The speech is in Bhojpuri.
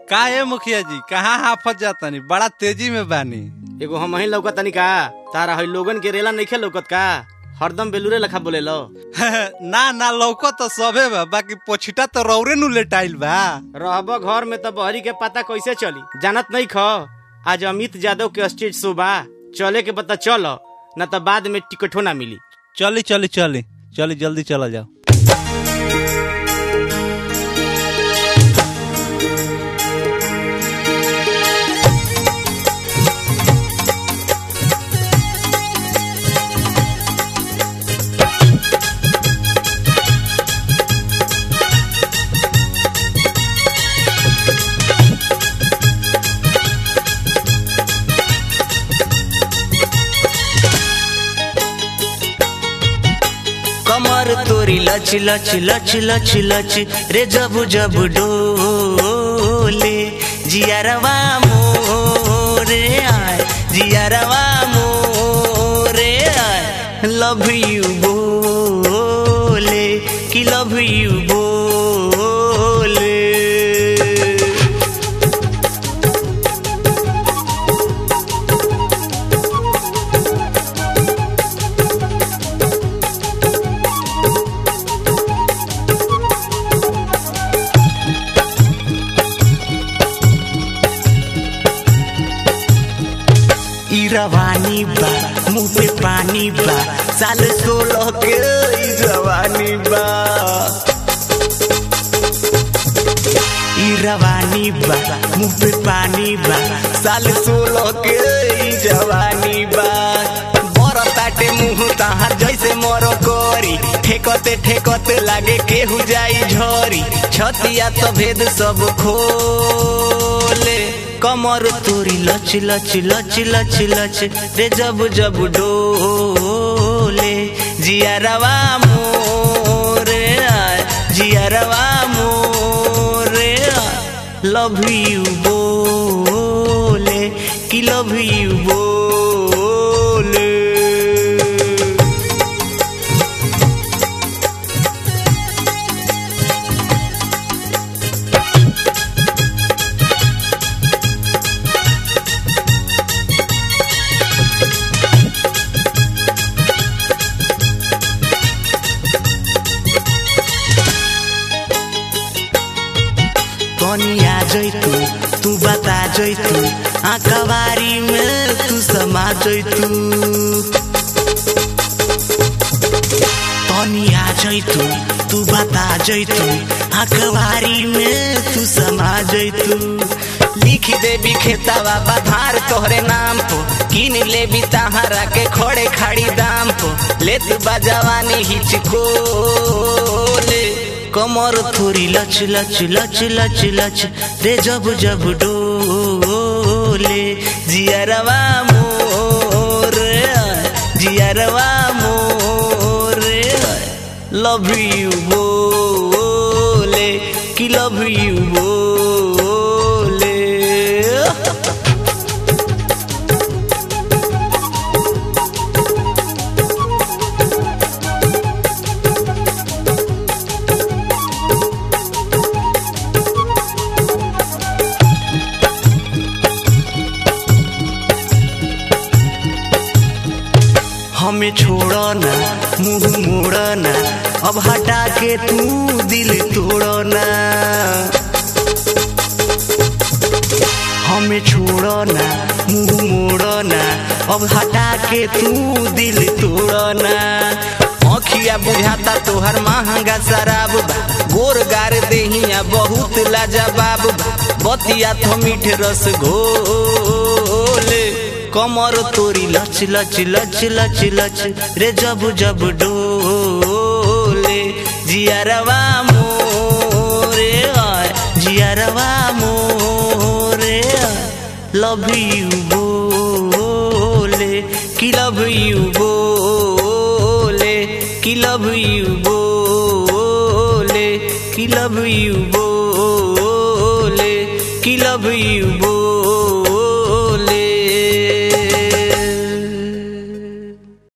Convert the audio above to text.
का है मुखिया जी कहाँ हाफत जातनी बड़ा तेजी में बानी एगो हम ही लौकत तनी का तारा हई लोगन के रेला नइखे लौकत का हरदम बेलूरे लखा बोले लो ना ना लौको तो सबे बा बाकी पोछिटा तो रौरे नु लेटाइल बा रहब घर में तो बहरी के पता कैसे चली जानत नहीं ख आज अमित यादव के स्टेज शो बा चले के पता चल न तो बाद में टिकटो ना मिली चली चली चली चली जल्दी चला जाओ कमर तोरी लच लच लच लच लच रे जब जब डोले जियारवा मोरे आय जियारवा मोरे आय लव यू बोले कि लव यू बोले ई रवानी बा मुंह पे पानी बा साल सोलह के ई जवानी बा ई रवानी बा मुंह पे पानी बा साल सोलह के ई जवानी बा बड़ ताटे मुंह तहार जैसे मरो कोरी ठेकते ठेकते लागे केहू जाई झोरी छतिया तो भेद सब खोले कमर तोरी लच लच लच लच लच रे जब जब डोले जियारवा मोरे आय जियारवा मोरे लव यू बोले कि लव यू बोले तनी आ जैतू तू बता जैतू आंकवारी में तू समा जैतू तनी आ जैतू तू बता जैतू आंकवारी में तू समा जैतू लिख देबी खेतावा बधार तोहरे नाम पो किन लेबी तहारा के खोड़े खाड़ी दाम पो लेत बजवानी हिचकोले कमर थोड़ी लच लच लच लच लच रे जब जब डोले जियरवा मोर जियरवा मोर लव यू बोले कि लव यू बोले हमें छोड़ो ना मुंह मोड़ो ना अब हटा के तू दिल तोड़ो ना हमें छोड़ो ना मुंह मोड़ो ना अब हटा के तू दिल तोड़ो ना अखिया बुझाता तोहर महंगा शराब बा गोर गार देहिया बहुत लाजवाब बा बतिया तो मीठ रस घोले कमर तोरी लच लच लच लच लच रे जब जब डोले जियरवा मोरे आय जियरवा मोरे लव यू बोले कि लव यू बोले कि लव यू बोले कि लव यू बोले कि लव यू बोले